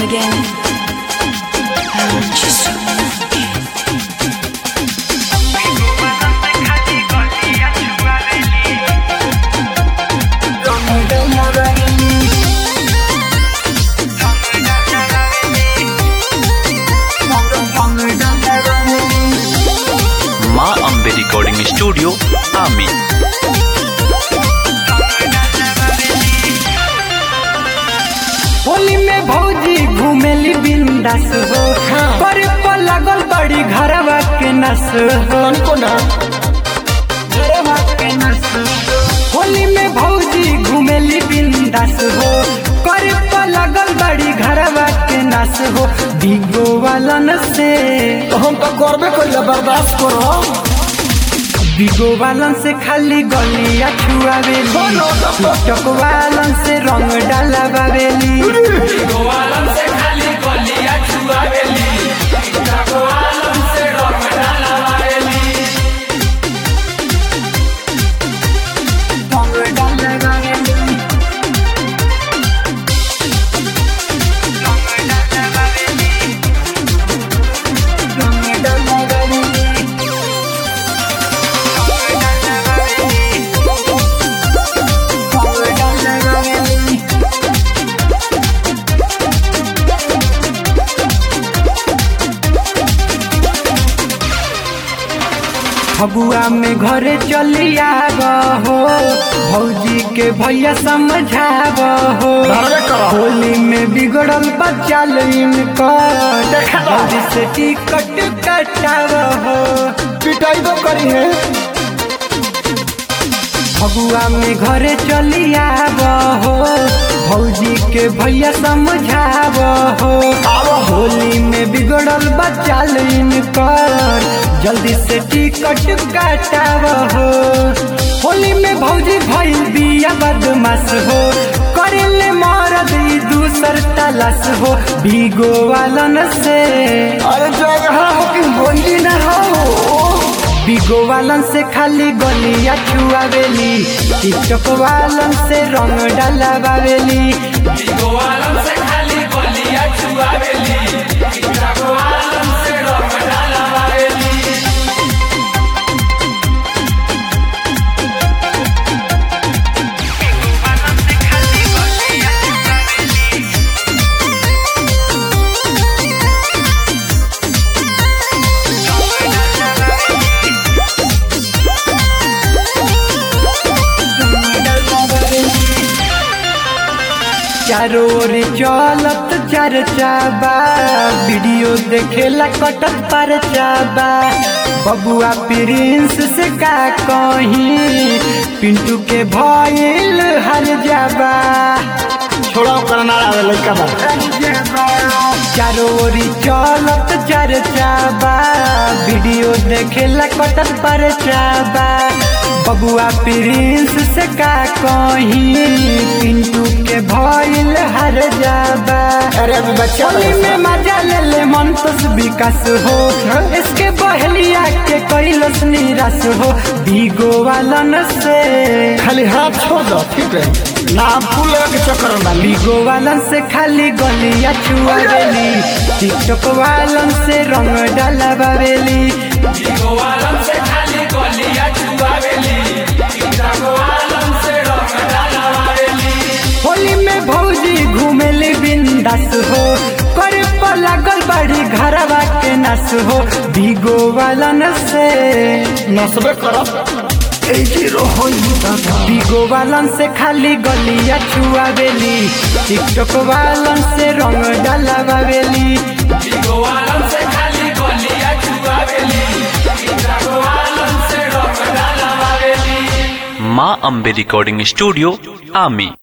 again. I want you so much. माँ Ambe recording studio आमी होली में भौजी घूमेली बिंदास हो पर पर लागल बड़ी घरवा के नस हो घरवा के नस हो। होली में भौजी घूमेली बिंदास हो कर पर लागल बड़ी घरवा के नस हो बिगो वालन से हम तो करबे कइले बर्दाश्त करो बिगो वालन से खाली गलिया छुआवेली टिकटॉक वालन से रंग डालावेली रंग डालावेली रंग डालावेली फगुआ में घरे चली आब हो भौजी के भैया समझाब हो धरबे करो। होली में बिगड़ल बच्चा इनकर देखा बा। भौजी से टिकट कटाब हो पिटाई तो करी है फगुआ में घरे चली आब हो भौजी के भैया समझाब हो आब हो। होली में बिगड़ल बच्चा इनकर जल्दी से टिकट काटाब हो होली में भौजी भइल बिया बदमाश हो करेले मरद ई दूसर तलाश हो भीगो वालन से अरे जगह हो कि होली ना हो बिगो वालन से खाली गलिया छुआवेली टिकटॉक वालन से रंग डालावेली चारों ओर चलत चर्चा बा वीडियो देखेला कटत पर चाबा बबुआ प्रिंस से का कहीं पिंटू के भइल हर जाबा छोड़ा ओकर ना आवे लइका बा चारों ओरी चलत चर्चा बा वीडियो देखेला कटत पर चाबा बबुआ प्रिंस से का कहीं पिंटू के भइल हर जाबा अरे अभी बच्चा होली में मजा ले ले मन तस विकास हो इसके बहलिया के कैलस निराश हो भीगो वालन से खाली हाथ छोड़ दो ठीक है ना फूल लगा के चक्कर में डाली भीगो वालन से खाली गलिया छुआवेली टिकटॉक वालन से रंग डालावेली होली में भौजी घूमेली बिंदास हो कर पर लागल बड़ी घरवा के नस हो भीगो वालन से नसबे करब ए जीरो होई दादा भीगो वालन से खाली गलिया छुआवेली टिकटॉक वालन से रंग डालावेली माँ अम्बे रिकॉर्डिंग स्टूडियो आमी